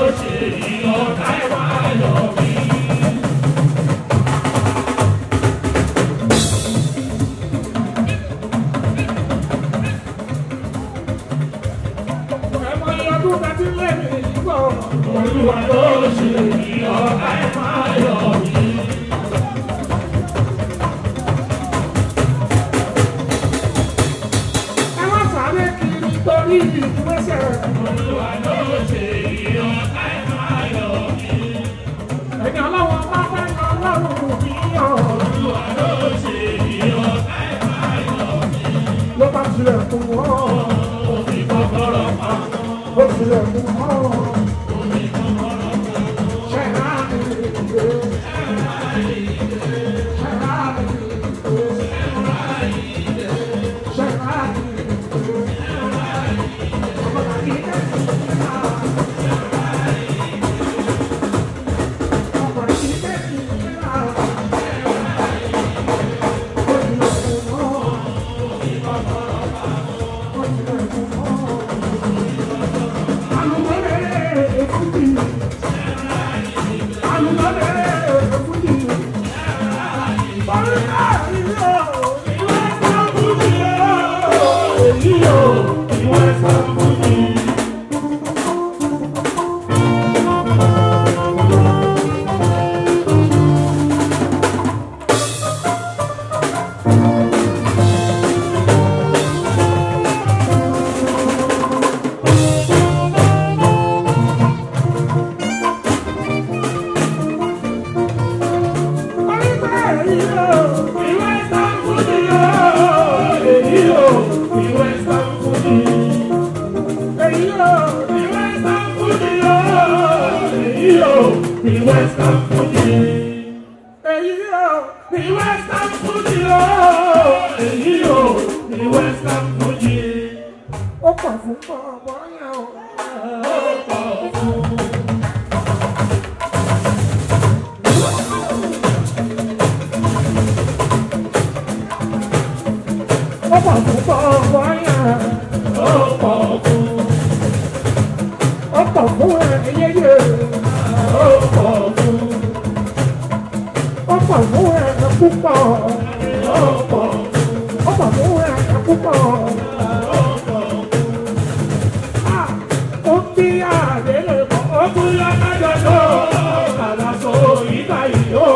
ṣe ìyọ̀ká ẹ̀ máa yọ̀ mí. ẹ̀mọ iye ọdún tẹ́tí lé mi bọ̀. Olúwa ló ṣe ìyọ̀ká ẹ̀ máa yọ̀ mí. ẹ wá sáré kiri torí ìgbésẹ̀. Olúwa ló ṣe ìyọ̀ká ẹ̀ máa yọ̀ mí. ẹni ọlọ́wọ́ bá fẹ́ lọ lọ́rùn mi yàn. Olúwa ló ṣe ìyọ̀ká ẹ̀ máa yọ̀ mí. ló bá tilẹ̀ fún wọn. Omi kọ́kọ́rọ́ pa. ó tilẹ̀ fún wọn. ṣẹ̀dá mi ìgbé. ṣẹ̀dá mi ìgbé. ṣẹ̀dá mi ìgbé. ọmọ tàbí kẹ́kẹ́ ọmọ tàbí kẹ́kẹ́ Western Fuji, Èyí yóò the Western Fuji, oh, èyí o, the Western Fuji. ó pọ̀ fún ọmọ yẹn o. ó pọ̀ fún ọmọ yẹn. ó pọ̀ fún ẹyẹyẹ. ó pọ̀ fún ẹ púpọ̀. ó pọ̀ fún ẹ púpọ̀. Ah, ó bí àdélé mọ́. ó tún yá kájọ tó àlàsọ ìgbà yìí ó.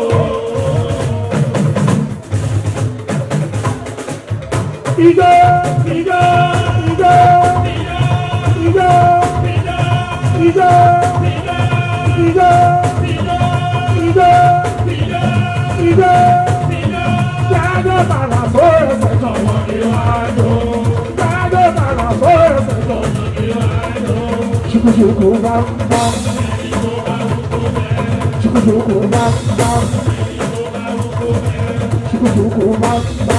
Ijó, ijó, ijó, ijó, ijó, ijó, ijó, ijó, jáde bàlà só ẹsẹ̀ jọ̀wọ́ ìwájú. Jáde bàlà só ẹsẹ̀ jọ̀wọ́ ìwájú. Ṣùkùṣùkù bá ń bá. Ṣùkùṣùkù bá ń bá. Ṣùkùṣùkù bá ń bá.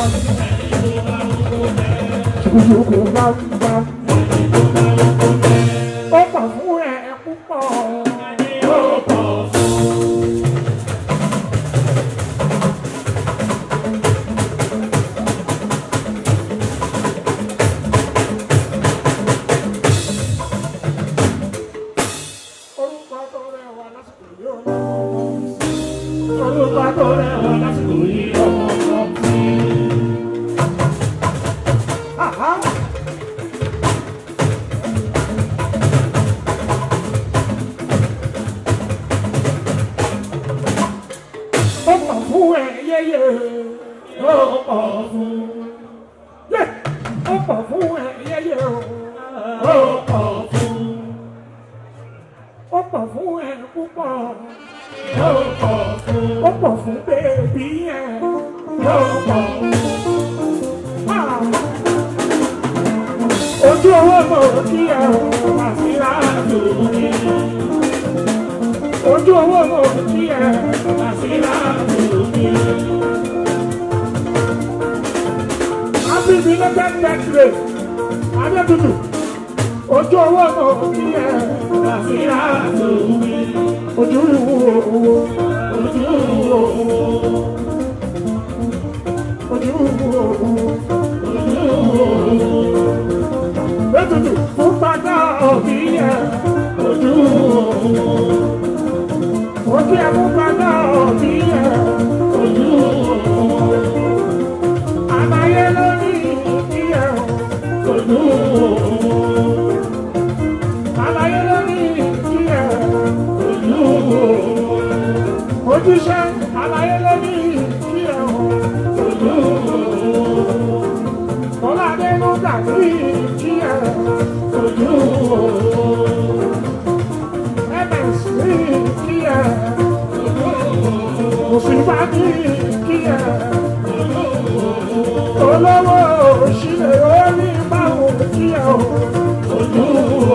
Ṣùkùṣùkù bá ń bá. Ó pọ̀ fún ẹ púpọ̀. Orúkọ tó rẹwà lásìkò yóò lọ. Orúkọ tó rẹwà lásìkò yìí ọmọ kan sí. Àhá. Ó pọ̀ fún ẹ yẹ́yẹ́. Ó pọ̀ fún, Yé! Ó pọ̀ fún ẹ yẹ́yẹ́ o. ó pọ̀ fún, Ó pọ̀ fún ẹ púpọ̀. ó pọ̀ fún, Ó pọ̀ fún bèbí yẹn. ó pọ̀ fún. Ah! Ojú owó mọ̀ kí ẹ o, àti láàbù mi. Ojú owó mọ̀ kí ẹ, àti láàbù mi. Happy belated birthday, Adétutù. Ojú owó mọ̀ kí ẹ, àti láàbù mi. Ojú ìwúwo owó, ojú ìwúwo owó. Ojú ìwúwo owó, ojú ìwúwo owó. Ètùtù fún bàtà òbí yẹn, ojú ìwúwo owó. jíṣẹ́ àlàyé lórí kí ẹ hàn ojú Tọ́ládé ló dàbí kí ẹ ojú ms ní kí ẹ òṣìbá ní kí ẹ olówó òṣìlẹ̀ orí báwo kí ẹ ojú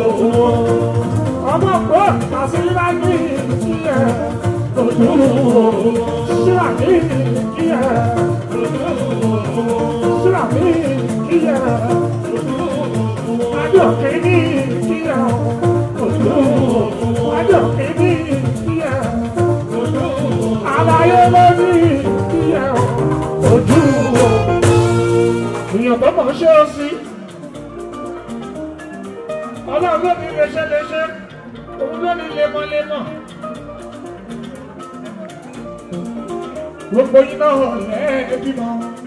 ọmọ pọ̀ àṣìlá ní kí ẹ ojú ṣílá ní kí ẹ ṣílá ní kí ẹ adókè ní kí ẹ ojú adókè ní kí ẹ àlàyé lórí kí ẹ ojú èèyàn tó mọ̀ ṣé ó sí ọlọ́run ló ní léṣe léṣe òun ló ní lemọ́lemọ́ gbogbo iná ọ̀lẹ́ bímọ.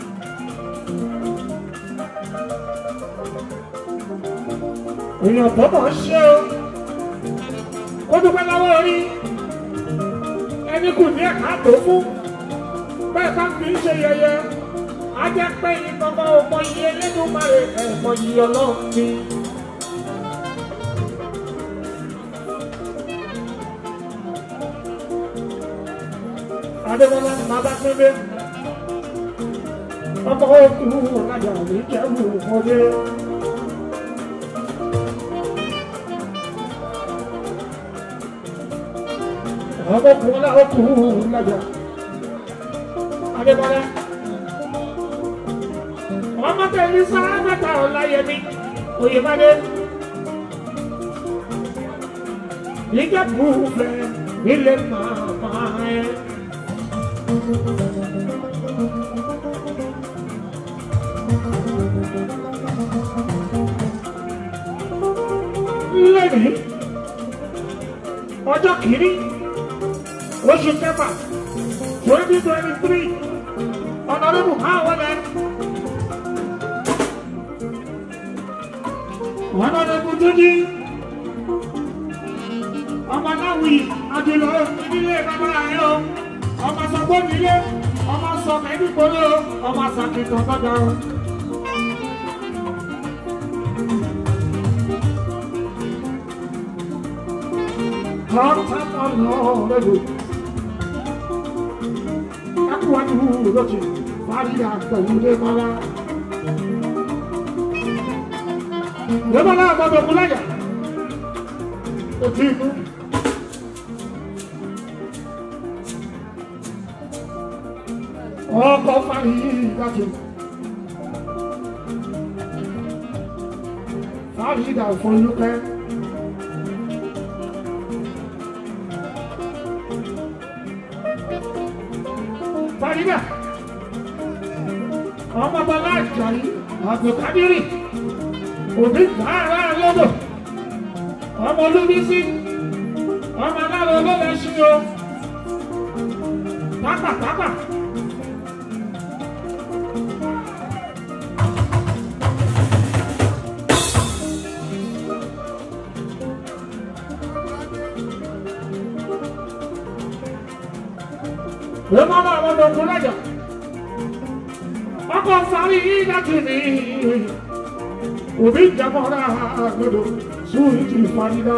èèyàn tó mọ̀ ṣé ó ó dúpẹ́ lọ́wọ́ orí ẹni kù ní ẹ̀ka tó fún bẹ́ẹ̀ bá fi ń ṣe yẹyẹ a jẹ́ pé ìgbọ̀ngàn ọmọ iye lẹ́dùnmáre ẹ̀mọ iye ọlọ́run ni. Adébọ́lá ni bàbá pépé. Ọkọ̀ òkú ọ̀làjà ní kẹ́rù ọdẹ. Ọkọ̀ òkú ọ̀làjà. Adébọ́lá ọmọ tẹ̀lé sáábàtà ọ̀láyẹmí oyèmádé ìjẹ́bù fẹ́ ilé màmá ẹ̀. lẹ́nìí ọjọ́ kìíní oṣù kẹfà twenty twenty three ọ̀nàdébù máa wọlé. Honorable Tuji, ọmọ aláwì àjùlọ nílé bàbá rẹ̀ o, ọmọ sọgbọ́n nílé, ọmọ sọmọ ẹbí gbòòrò, ọmọ sàkìtàn gbọ́dọ̀ o. Kọ́ńtà ọ̀nà lẹ́nu. Ẹkùnwájú lọ́jì, fàájì àgbẹ̀wò mọ́lá. Lẹ́mọ̀ náà gbọ́dọ̀ kú láyà. Òtí ikú. Ọkọ̀ fàyí ìdájọ́. Fàyí ìdá ìfọ̀lúkẹ́. Fàyídà. Ọmọ bọ́lá Àjàyí, Àbùkádírì òbí tààrà lọ́dọ̀ ọmọ olúbísí ọmọ aláàrẹ olóòlẹ̀ ṣí o pápápápá. Lọ́mọ náà wọ́n lọ kún lọ́jà. Ọkọ̀ sáré yìí láti ní òbí jamọ́ra gbọdọ̀ sórí ti farida.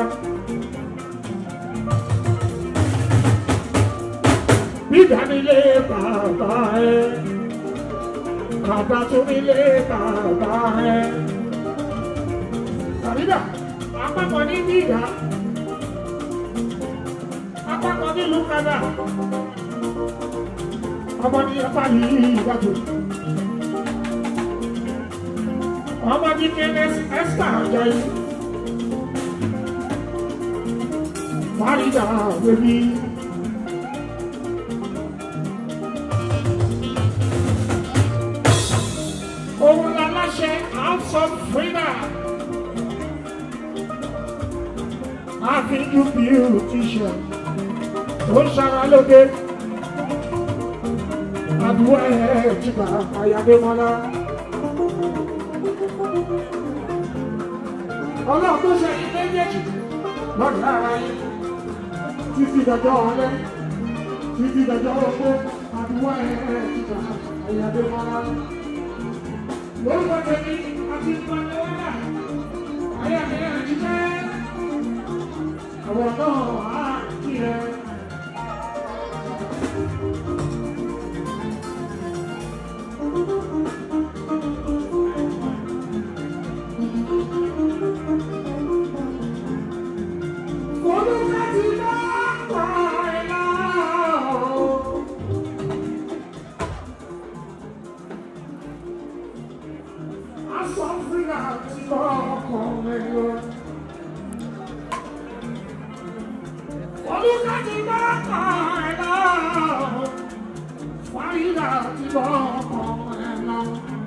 Bídánilé bàbá ẹ, kàdá tó nílé bàbá ẹ. Farida, apapọ̀ ní bídà, apapọ̀ nílùú kadà, ọmọ ní ẹ̀fà yìí ìdájọ́. ọmọ ní kns esther ajayi farida bèbí. òun láláṣẹ house of freedom àfihàn beautician ó ń ṣara lóge àdúrà ẹ̀ jìgbà àyàdémọ́lá. ọlọ́run tó ṣe ilé méjèèjì lọ́dún lára yín títí dọjọ́ ọlẹ́ títí dọjọ́ ogbó àdúrà ẹ̀ ìgbà ẹ̀yàdé mọ́ra. lórúkọ tèmi àti ìpàdéwọ́dà ayé mi ẹ̀ jíjẹ́ àwọn náà á kí ẹ. Olúwa ti dá pààlà o. Aṣọ fúnra ti bọ́ ọkọ̀ mi lọ. Olúwa ti dá pààlà o. Fáyidà ti bọ́ ọkọ̀ mi lọ.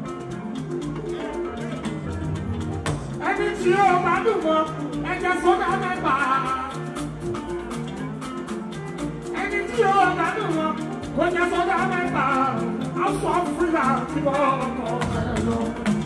Ẹni tí ó bá dùn mọ́, ẹ̀jẹ̀ sọ́dá mẹ́ta. Ẹni tí ó bá dùn mọ́, kò jẹ́ sọ́dá mẹ́ta. Aṣọ fúnra ti bọ́ ọkọ̀ mi lọ.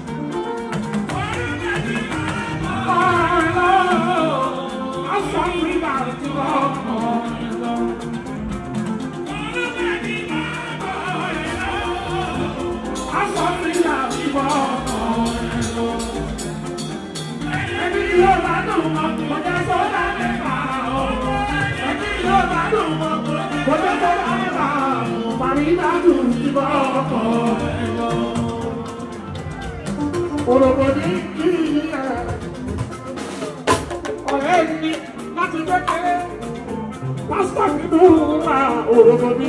Olùbọ̀dé kí ẹ ọ̀rẹ́ mi láti kékeré pásítọ̀ nínú ra òròbó mi.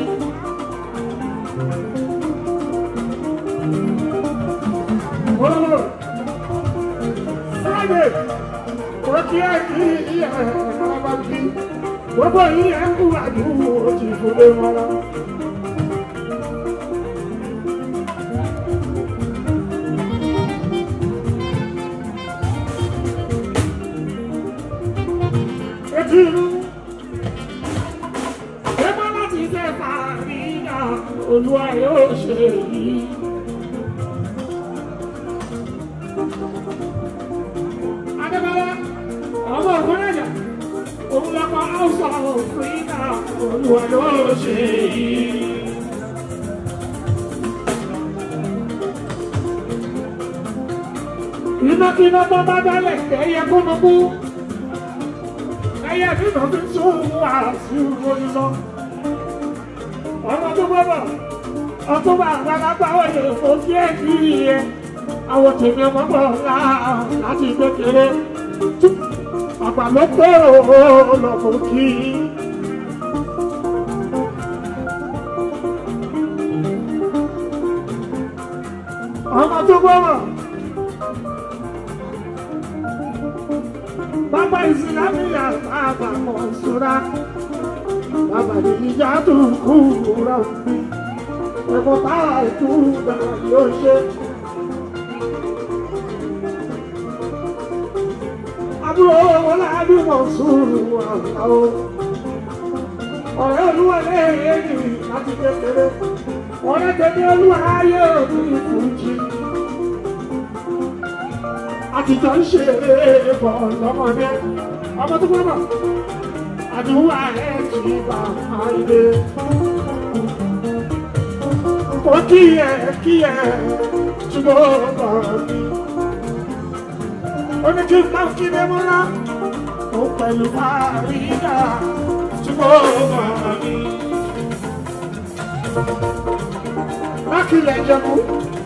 Olówó Friday kò kí ẹ kí ẹ ọba bí gbogbo yìí ẹ kú àdúgbò òjì ìfúnlé wọn lọ. Etí inú ẹgbẹ́ láti ṣe fàríyà olúwa yóò ṣe yìí. Adébọ́lá ọmọ ògbónájà òun lọ́kọ̀ áùsà òfìríkà olúwa yóò ṣe yìí. Iná kí iná tó bá dálẹ̀ ẹ̀yẹ kúnnukú ẹyẹ nínú fi tún àṣì ìròyìn lọ. ọmọ tó gbọ́dọ̀ ọtúnbà àgbàlagbà òye kò kí ẹ kí iye àwọn tèmi ọmọ bọ̀ ńlá láti kékeré. àgbà ló pé òun lọ kò kí. ọmọ tó gbọ́dọ̀. Baba Islamia Baba Monsura Baba Dija tu kura mi Ego ta tu da yoshe Àbúrò wọlé Adu Monsuru àwọ̀ Ọ̀rẹ́ olúwa lẹ́yìn láti kékeré Ọ̀rẹ́ tẹ̀lé olúwa ayé òbí ìfúnjì àtijọ́ ń ṣe bọ̀ lọ́mọdé ọmọ tó gbọ́dọ̀ àdúrà ẹ̀ kì í bá a ilé. ó kí ẹ kí ẹ ṣùgbọ́n bọ̀ mí. ó ní kí n máa kí lé mọ́lá ó pẹ̀lú fàrídà ṣùgbọ́n bọ̀ mí. lákìlẹ̀ jẹun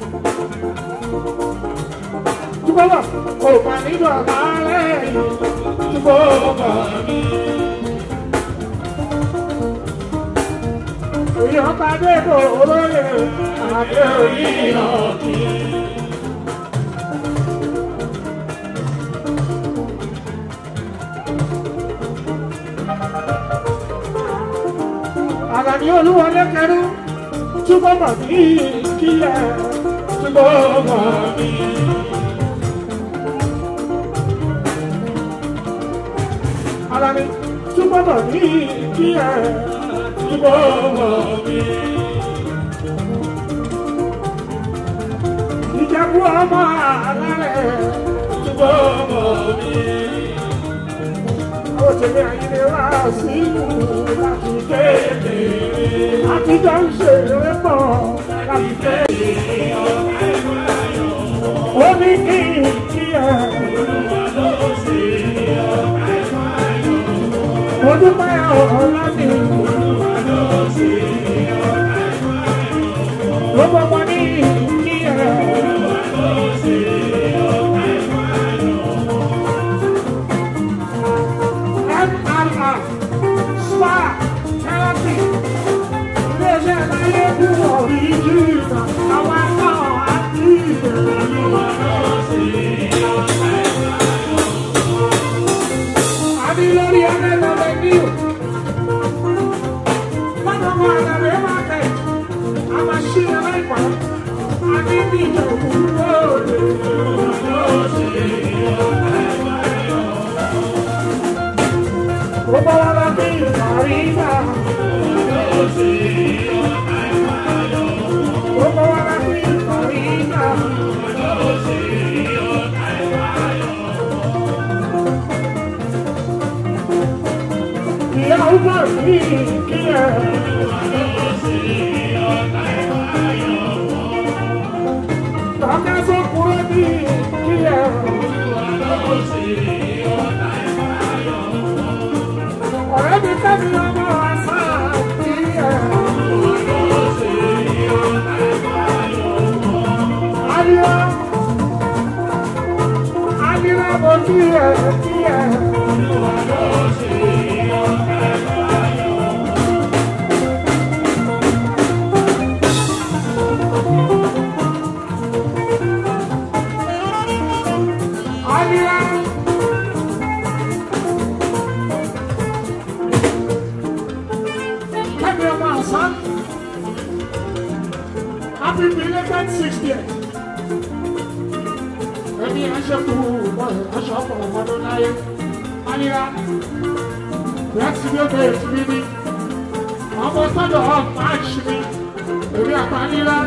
túbọ̀wọ̀ kò mà nínú àbárẹ̀ túbọ̀wọ̀ mi. Èèyàn bá dé kò olóyè àbẹ́ oníyàn kí. Àlàní olúwọlé kẹrú túbọ̀wọ̀ ní kílẹ̀ túbọ̀wọ̀ mi. ara mi túbọ̀ bọ̀ ní kí ẹ túbọ̀ bọ̀ mi. Ìjẹ̀bú ọmọ alárẹ̀ túbọ̀ bọ̀ mi. tèmi àyíní wá sí ìlú láti kéde. Àtijọ́ ń ṣe eré pọ̀ láti kéde. Ó ní kí n kí ẹ. Mo dúpẹ́ ọ̀rọ̀ láti ló gbọ́gbọ́ ní kí ẹ. MRR spa therapy iléeṣẹ́ láyé kú ọ̀rí jìnnà àwọn náà àti àbí lórí ẹlẹ́lọ́lẹ́ ní o. Lọ́dọ̀ mọ́ àdàbẹ̀ máa tẹ̀, a máa ṣí ẹ láìpẹ́, a ní bí ìjọ̀kú lóde. Ó bá wá lábí ìparí náà. Ó bá wá lábí ìparí náà. Ìyá ọgbà mi kí ẹ. Tọ́ka tó kúrò ní kí ẹ. Ọ̀rẹ́ mi tẹ́mi ọmọ àṣà kí ẹ. Ayọ̀ Ayọ̀ mo kí ẹ kí ẹ. Ayọ̀. Kẹ́mi ọmọ àṣà. Happy belated 60th. Ẹni aṣẹ́kù aṣọ ọ̀pọ̀ ọmọdún láyé. Ayọ̀. Láti bí ó bẹ̀rẹ̀ sí bí ní. Ọmọ sọ́dọ̀ ọ̀ March mi. Èmi àpánilá.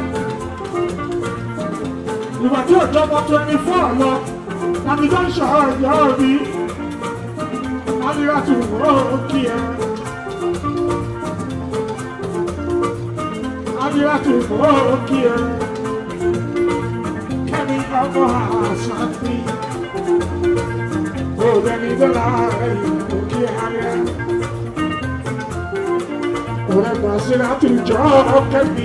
Ìgbà tí òjò ọmọ 24 lọ. Tàbí tó ń ṣọ̀rọ̀ ìyá òbí. Ayọ̀ ti wọ́ òkè ẹ̀. Adírátù òkè ẹ̀. Kẹ́mi ọmọ àṣàbí. Òdẹni dọ́là òkè ayẹ. Òrẹ́gbà sílátù jọ kẹ́mi.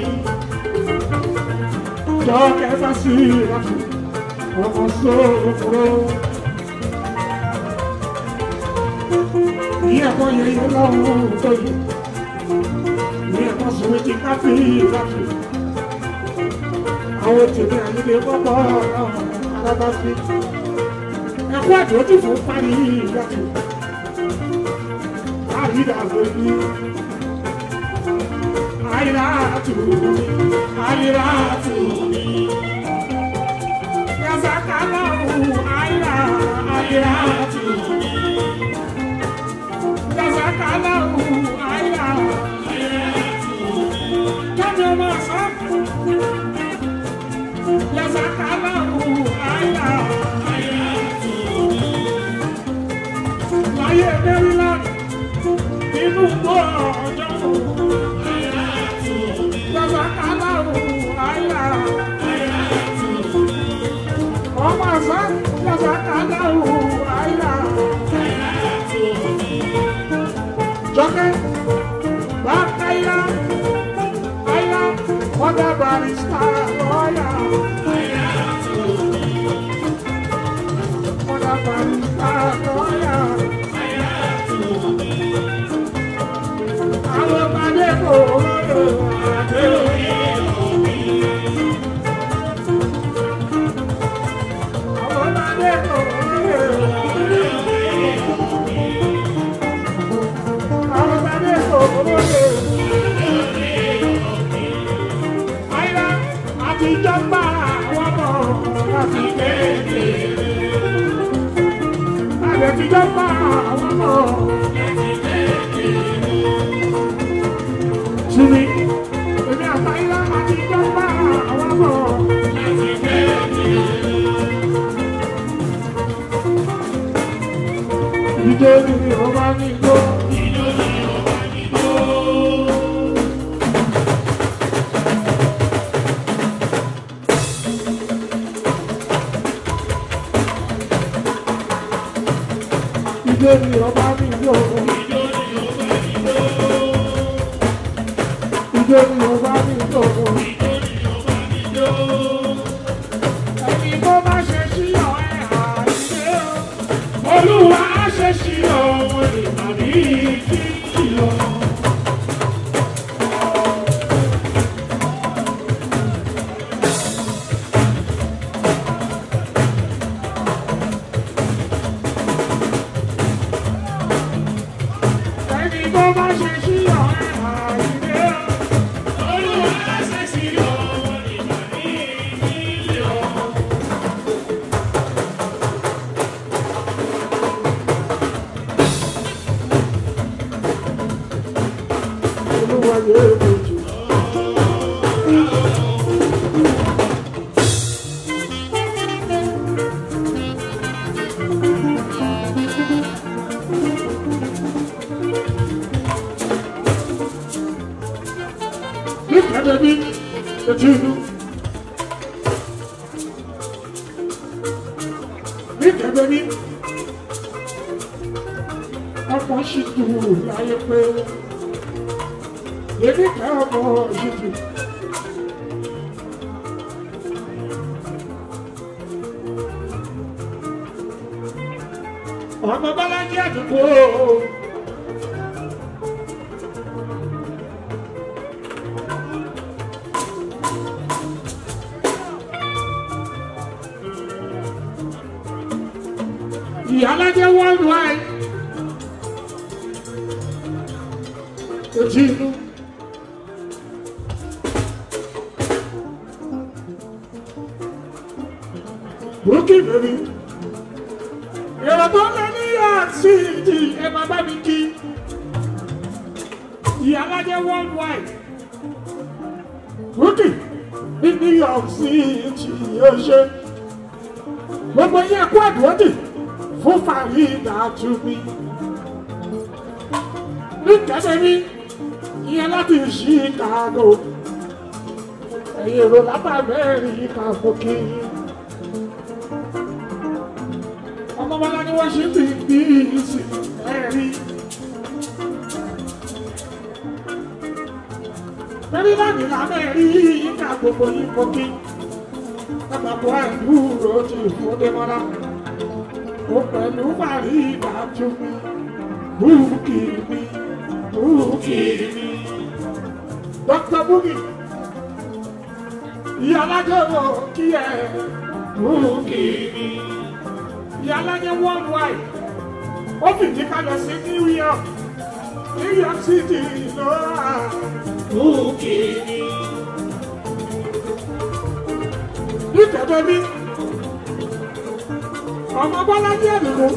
Jọ kẹfà sílátù. Ọmọ sóòfòrò. Ìyẹ̀kọ́ yẹyẹ lọ́wọ́ tó yìí. Ní ẹ̀kọ́ sọ̀rọ̀ ti káfí láti. Àwọn tèmi àyílé pọ́pọ́ alábáfí. Ẹ̀kọ́ àdójú fún parí láti. Àyídà lórí. Àyídà tù mí. Àyídà tù mí. Yàtàkà lọ́wọ́ àyídà. Àyídà tù mí. Yàtàkà lọ́wọ́ àyídà. Kẹ́mi ọmọ àṣà. Yàtàkà lọ́wọ́ àyídà. Láyé Maryland, nínú gbọ́ ọjọ́ Yàtàkà lọ́wọ́ àyídà. Ọmọ àṣà. Yàtàkà lọ́wọ́ àyídà. Jọ́kẹ́, Bákàyà, Àyà, Mọ́dà Barista, lọ́yà. Mọ́dà Barista, lọ́yà. Àwọn ọmọdé kò lóye àdé òye. Àwọn ọmọdé kò lóye àdé òye. Àwọn ọmọdé kò lóye. Àyà àtijọ́ bá àwọn ọmọ láti kéde. Àlẹ́ àtijọ́ bá àwọn ọmọ. Sumi, èmi àtàyà àtijọ́ bá àwọn ọmọ. Ìjọ ni ọba ọba mi yó. Ijó ni ọba mi yó. Ẹni tó bá ṣe sí ọ̀rẹ́ àìsè o. Olúwa ṣe ṣí ọmọ ìpàdé títí lọ. Ẹni tó bá ṣe sí ọ̀rẹ́ àìsè o. Olúwa ṣe ṣí ọmọ ìpàdé títí lọ. Olúwa yóò dojú. Look at the beat, the tune. Look at the beat. Ọkọ̀ ṣì dùn láyé pé èmi kà ọmọ ṣìtì. Ọmọ Bọ́lájí àdúgbò. Ìyálájẹ́ worldwide. Ojú inú. Brooklyn baby. Èrò tó lé ní àti ìdí ẹ máa bá mi kí. Ìyálájẹ́ worldwide. Brooklyn ní New York City yóò ṣe. Gbogbo yẹn kú àdúrótì fún Farida Tumi. Ní kẹ́sẹ̀ mi, ìyẹn láti Chicago. Ẹ̀yin èrò látàbẹ́rì kan fún kí yín. ọmọ bọ́lá ni wọ́n ṣe ń bí bí ìsìn ẹ̀rí. Mẹ́rìnláàdì lábẹ́ rí ìka gbogbo yìí kókí. Àpapọ̀ àìdúró ti fòdémọ́lá. Ó pẹ̀lú parí ìdájú mi. Búùkì mi, búùkì mi. Dr. Búkì, ìyá alájọ́ kí ẹ búùkì mi ìyálàjẹ worldwide ó fìdí kalẹ̀ sí New York New York City lọ́ra òkè ni. nítẹ̀bẹ̀ mi ọmọ Bọ́lájí Àdìgún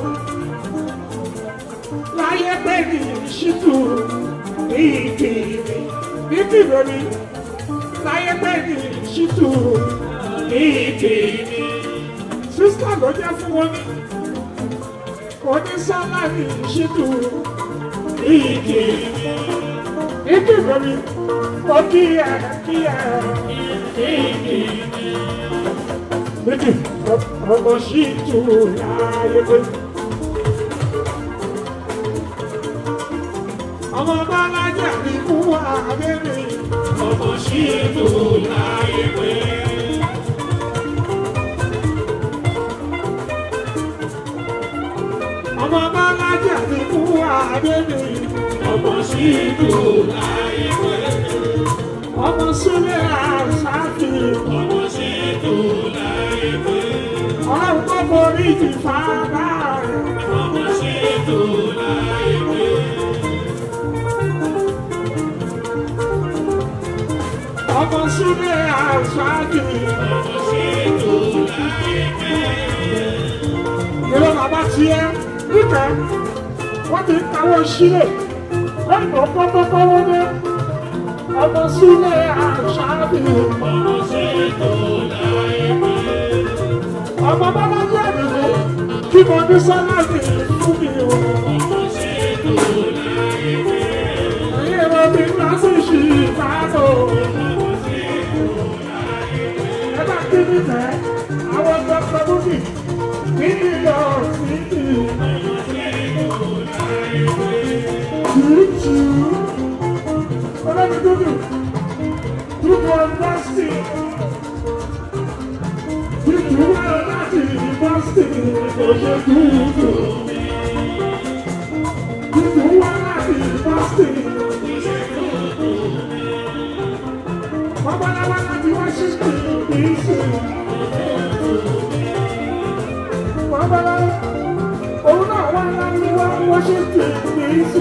láyé pé ní ṣítù ní ìkìrì nítìbẹ̀ mi láyé pé ní ṣítù ní ìkìrì sísá ló jẹ́ fún wọn ní onísálárì ṣídù ìkì ìkì lórí ó kí ẹ kí ẹ ìkì méjì ọmọ ṣídù láyé pé ọmọ Bọ́lájí Àdìgún àbẹ́rẹ́ Ọmọ ṣídù láyé pé. ọmọ Bọ́lájí Àdìgún àbẹ́rẹ́ Ọmọ ṣídù láyé pé. ọmọ Súlẹ̀ àṣàkì. Ọmọ ṣídù láyé pé. Ọlọ́run kọ́ borí ti fàdá rẹ̀. Ọmọ ṣídù láyé pé. Ọmọ Súlẹ̀ àṣàkì. Ọmọ ṣídù láyé pé. Ìrọ̀ bàbá tiẹ̀ níkẹ́. Wọ́n ti ń kawọ́ sílẹ̀. Lẹ́yìn pọ́pọ́pọ́wọ́ dé. Ọmọ Súlẹ̀ àṣàkì. Ọmọ ṣídù láyé pé. Ọmọ Bọ́lájí Àdìgún kí mo ní sálárì fún mi o. Ọmọ ṣídù láyé pé. Ẹ̀yin ẹ̀rọ mi ń lọ sí Chicago. Ẹ bá kí mi tẹ̀, àwọn Dr. Bukki ní New York City. kò ṣe dúdú. Dúdú wá láti Boston. Babaláwa láti Washington DC. Babaláwa òun náà wá láti wá Washington DC.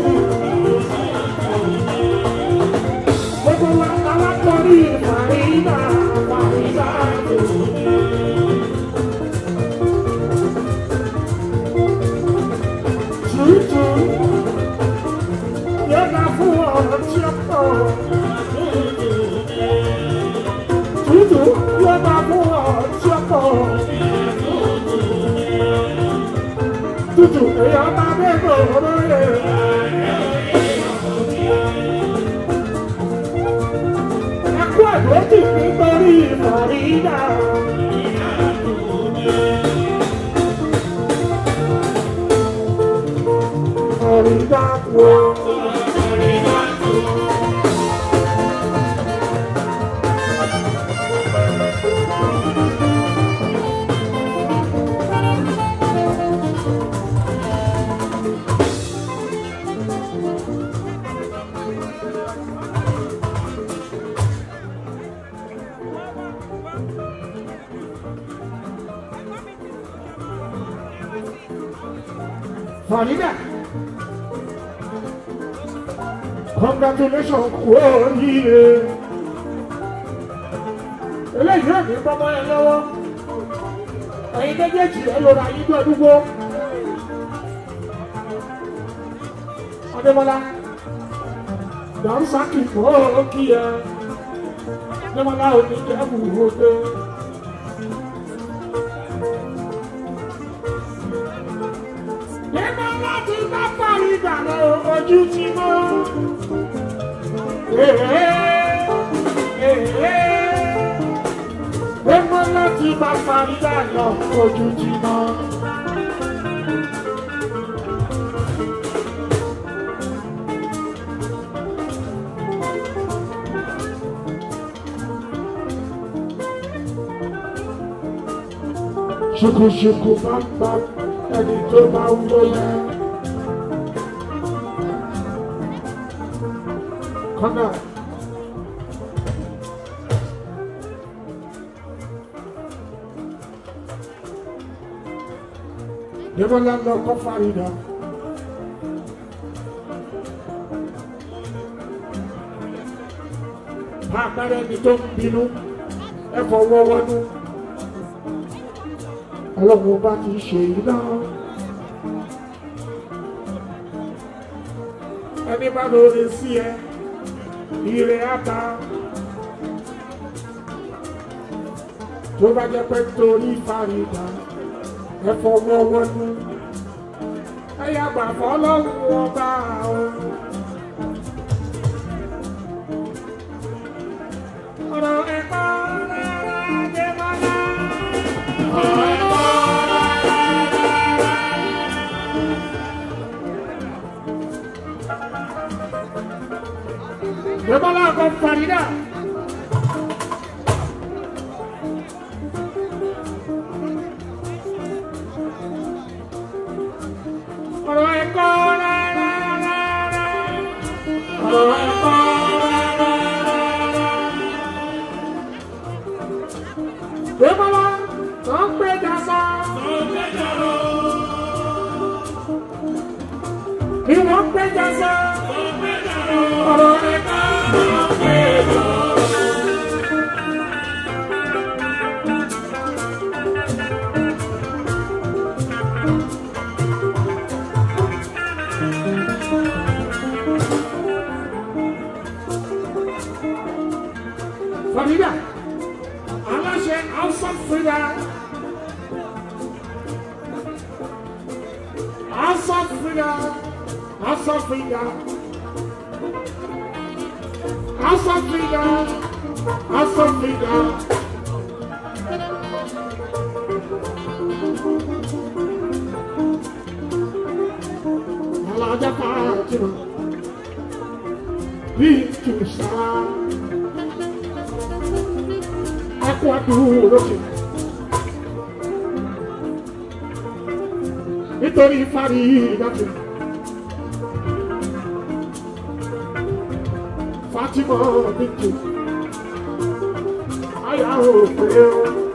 Gbogbo wa alákọ̀ọ́rí Fàrídà Fàrídà tó. Tùtù yóò dá fún ọ̀rọ̀ tí ó pọ̀. Tùtù yóò dá fún ọ̀rọ̀ tí ó pọ̀. Tùtù èèyàn bá bẹ́ẹ̀ lóye. Ẹkú àdójì nítorí Fàrídà. Fàrídà wo. Farida. Congratulations kú oríire. Eléyìí ò ní bọ́mọ́ ẹ lọ́wọ́. Ẹ̀yin méjèèjì ẹ lọ́ra yín ní ọdúgbò. Adémọ́lá. Dàrúsákì kò kí ẹ. Adémọ́lá ò ní jẹ́ bùrọ̀dé. Nígbà láti bá parí ìdáná ojú ti mọ́. Nígbà láti bá parí ìdáná ojú ti mọ́. Ṣùkùṣùkù bá ń bá ẹni tó bá ń lóyè. Kọ́nà. Débọ́lá lọ kọ́ Fárídà. Bá àpẹẹrẹ ẹni tó ń bínú, ẹ fọwọ́ wọnú. Ọlọ́run bá ti ṣe yìí náà. Ẹni bá lóore sí ẹ, ire ata. Tó bá jẹ́ pé torí Fárídà, ẹ fọwọ́ wọnú. Ẹ yàgbà fọlọ́run ọba o. Ọ̀rọ̀ ẹ̀kọ́ rárá dé mọ́lá. Ọ̀rọ̀ ẹ̀kọ́ Débọ́lá con Farida. Ọ̀rọ̀ ẹ̀kọ́ rárá rárá. Ọ̀rọ̀ ẹ̀kọ́ rárá rárá. Débọ́lá tó ń gbé jàsá. Bí wọ́n gbé jàsá. Ọ̀rọ̀ ẹ̀kọ́ rárá. Farida, aláṣẹ Hausa Frida. Hausa Frida, Hausa Frida. Hausa Frida, Hausa Frida. Alájà Fatima, bí tùsà. Aku adúró sí. nítorí fárí ìdájọ. Fatima Bintu àyà ò pé o.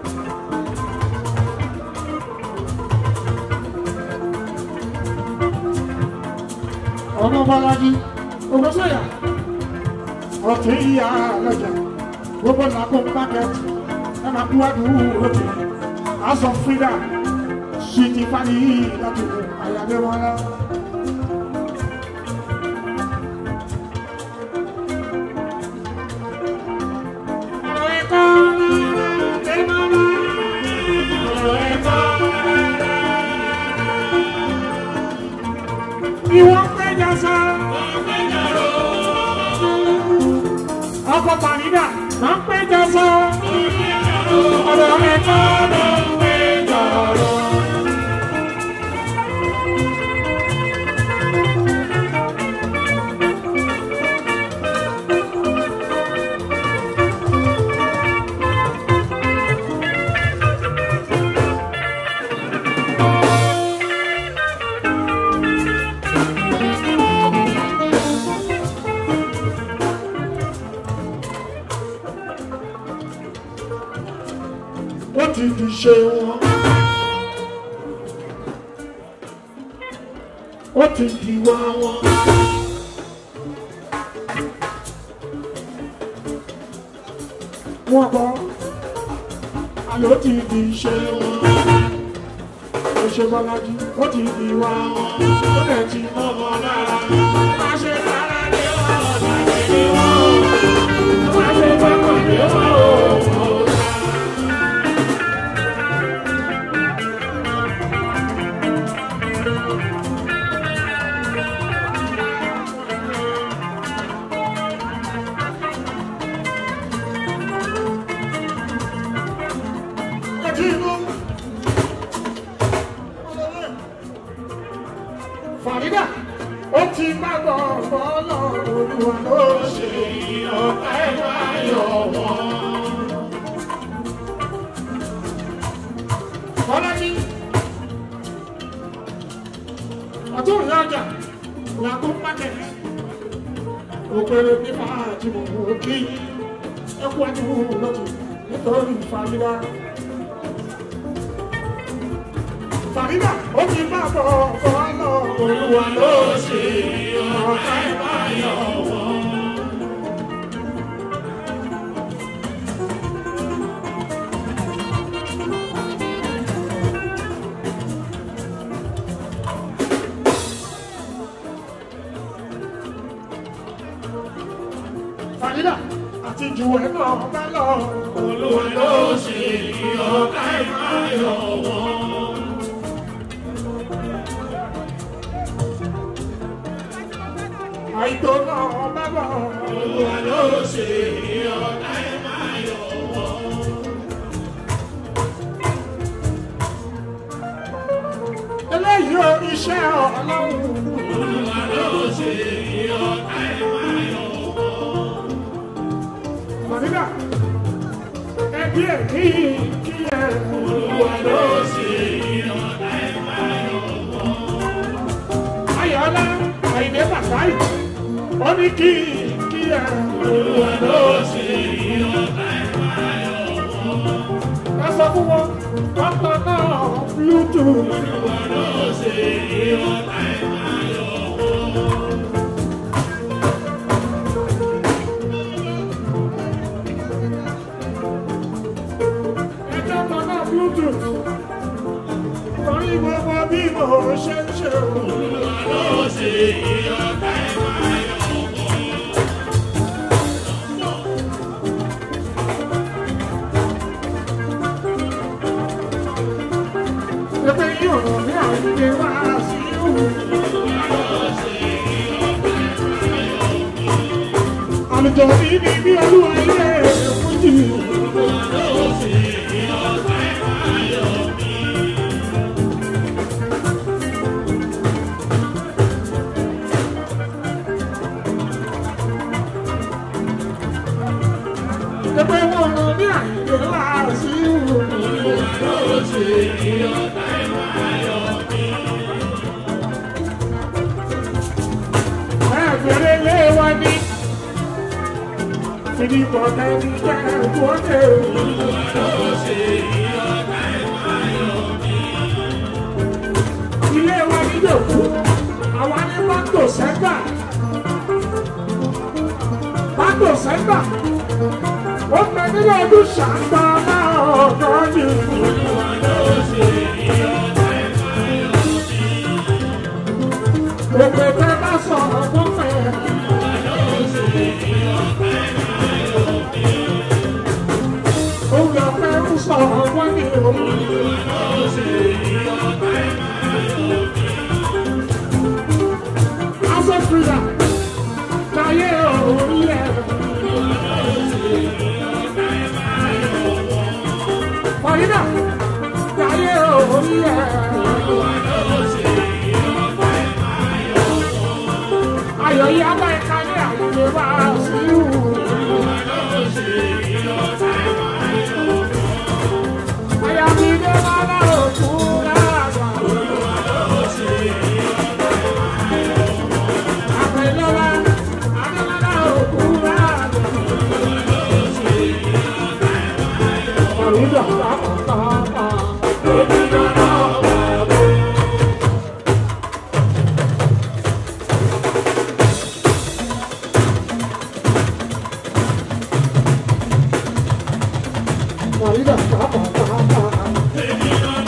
ọmọ bọ́lájí ògbósọ̀yà ọ̀tún ìyá lọ́jà gbogbo làkó pákẹ́tì ẹ máa kú wádùú lókè aṣọ fídà sí ti fani láti kú àyàdé wọn lọ. Ìwọ́n péjọ sọ. Ọkọ̀ pàrídà máa ń péjọ sọ. Ọ̀rọ̀ ẹ̀kọ́ ló ń péjọ rọ. Ó ti di ṣe wọn. Ó ti di wá wọn. Wọ́n kọ́, àlọ́ ti di ṣe wọn. Ó ṣe bọ́lájú, ó ti di wá wọn. Ó lè ti mọ́ wọn lára. Má ṣe lára lé wọn, ọ̀nà ìdí wọn. Má ṣe gbọ́kàn lé wọn, òun. Fàrídà, ó ti bá gbọ̀ngbọ̀ lọ, olúwa ló ṣe ọ̀pá ẹ̀rọ ayọ̀ wọn. Bọ́lájí, ọ̀tún ìyá ọjà, làkó mákẹ̀, òpèrè ní fàájì mọ̀ òkè, ẹkú ẹjú lọ́tù nítorí Fàrídà. Fàrídà, ó ti bá gbọ̀ngbọ̀ lọ, olúwa ló ṣe ọ̀pá ẹ̀rọ ayọ̀ wọn. Fàrídà àti jù ẹ̀ náà bá lọ. Olúwa ló ṣe ọ̀gá ìmáyọ̀ wọn. Àìtó náà bá lọ. Olúwa ló ṣe ọ̀gá ìmáyọ̀ wọn. Eléyìí ò iṣẹ́ ọlọ́run. Olúwa ló ṣe ọ̀gá ìmáyọ̀ wọn. Fàrídà, ẹbí ẹ̀ ní kí ẹ. Olúwa ló ṣe ọ̀gá ìmáyọ̀ wọn. Ayọ̀lá, Àyìndé Bàtàì, ó ní kí kí ẹ. Olúwa ló ṣe ọ̀gá ìmáyọ̀ wọn. Ẹ sọ fún wọn, ọkọ̀ náà Bluetooth. Olúwa ló ṣe ọ̀gá ìmáyọ̀ wọn. ẹjọ́ kan náà bluetooth torí gbogbo bí mo ṣe ń ṣe òun. ló ṣe ìyọ̀ká ìmáyọ̀ Ẹgbẹ́ yóò rọ̀ ní àìlè wá sí òun. Àlùjọ bí ní bí olúwa ilé fújì. Ẹgbẹ́ wọn rọ̀ ní àìlè wá sí òun. bẹ̀rẹ̀ lé wa ní. Fìdí bọ̀dá ní kẹ́kẹ́ wọ́n ilé wa ní yòókù àwa ní bàtò sẹ́gbà bàtò sẹ́gbà ó pẹ́ nílẹ̀ ọdún ṣàǹgbà náà ọ̀dọ́ yìí. Òpè tẹ bá sọ̀rọ̀ fún fẹ́. Òun lọ fẹ́ ń sọ̀rọ̀ wọ́n ní òun. House of Freedom. Jayé orílẹ̀. Fọ̀yínà. Jayé orílẹ̀. Ayọ̀ yìí abá ẹ̀ka ní àyè wá sí ìhù. Àyà mi dé wá lára òkú láàgbà. Àpèlọ́lá, Adémọ́lá òkú láàgbà. Àrùdà pàápàá. Àrùdà pàápàá.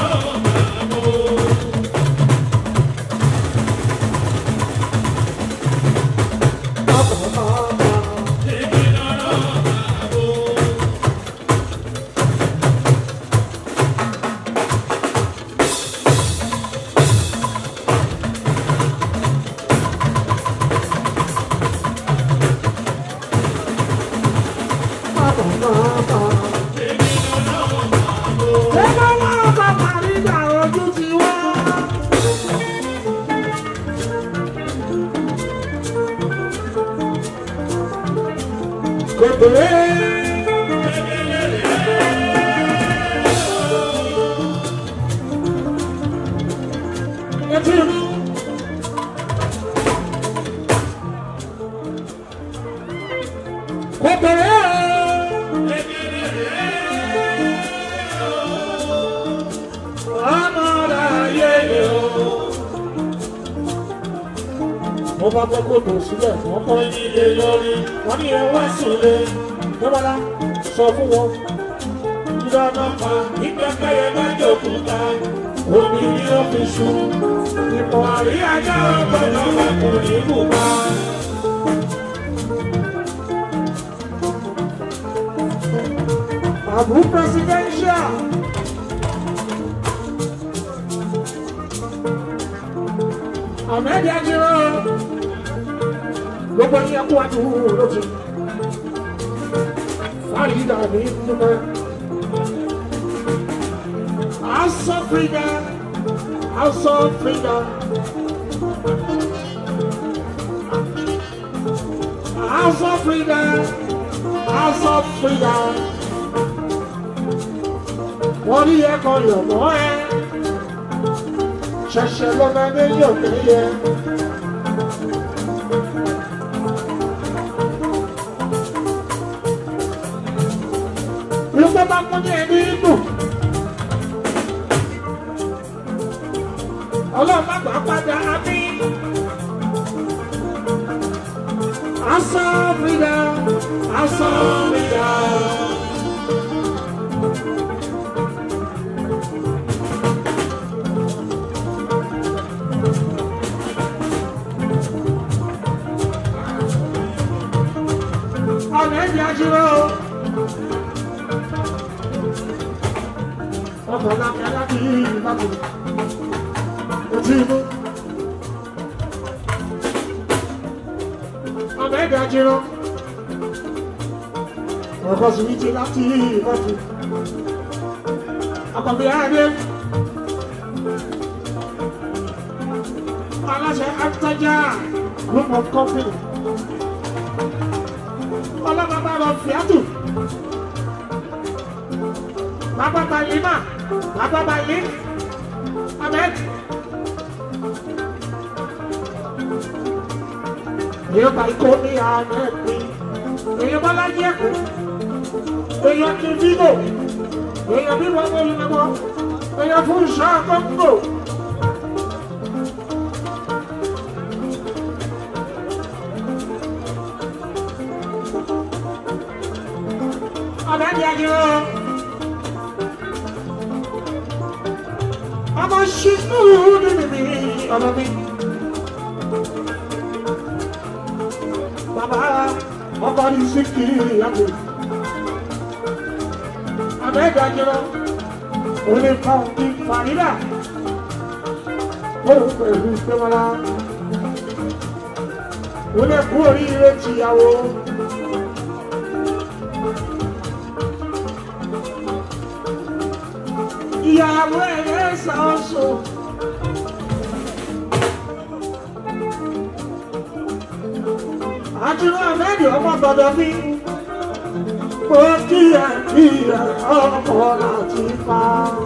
Mo bá gbọ́ kó tó sílẹ̀, wọ́n kọ́ ilé lórí, wọ́n ní ẹ wá sílé. Dọ́bọ́lá sọ fún wọn. Ìdáná pa ìgbẹ́kẹ̀yẹ bá jòkúta, omi ní ọ́fíìsù. Ìmọ̀ àríyájá ọgbọ̀nà wà kò ní bùbá. Abu presidential. Ahmed Ajiro. Gbogbo ní ẹkú àdúgbò lójú. Fáyidà ní dúpẹ́. House of Freedom. House of Freedom. House of Freedom. House of Freedom wọ́n rí ẹ̀kọ́ yọ̀mọ́ ẹ ṣẹ̀ṣẹ̀ lọ́mọ méjì òkè yẹ. Ló bá mú ní ẹni inú. Ọlọ́run má gbà padà ábí. Aṣọ fìdá, aṣọ fìdá. ọ̀nà ẹ̀dì ajúrò. ọkọ̀ lákẹ́ láti ìbátan ojú inú. ọ̀nà ẹ̀dì ajúrò. ọkọ̀ sùwìtì láti ìbátan. ọkọ̀ adé. aláṣẹ àtàjà group of company ọlọ́mọba lọ fìátù. Bàbá Balima, Bàbá Bali, Ahmed. èèyàn bá ikọ́ ní àná ẹ̀pẹ́ èèyàn bá láyé ẹ̀kọ́ èèyàn ti fígò èèyàn bí wọ́n wọlé lọ́wọ́ èèyàn fún ìṣọ́ àkọ́kọ́. Abẹ́ni Adìrò. Ọmọ ṣíkú ní bìbí ọmọ mi. Bàbá ọkọ ní síkì ìyàwó. Abẹ́ni Adìrò. Olè kan kí Fàrídà. Ó pẹ̀lú ìpéwọ́lá. Olè kú oríire tìyàwó. ìyàwó ẹ̀rẹ́ ṣàṣọ. àtúnú àmẹ́dì ọmọ gbọdọ̀ mi. mo kíyà kíyà ọkọ̀ láti pa.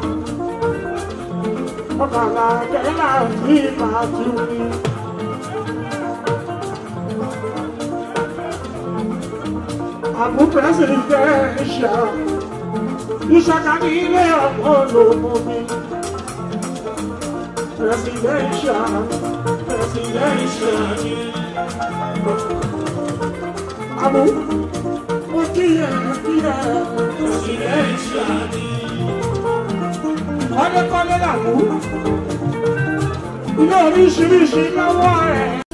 ọkàlà kẹ́ láti máa tún ní. àbúkẹ́ sì fẹ́ ṣá ìṣàkà ní ilé ọ̀pọ̀ ló mú mi. Presidential, presidential. Àmú, mo kíyà kíyà presidential. Kọ́lékọ́lé làmú. Ilé oríṣiríṣi lọ́wọ́ rẹ̀.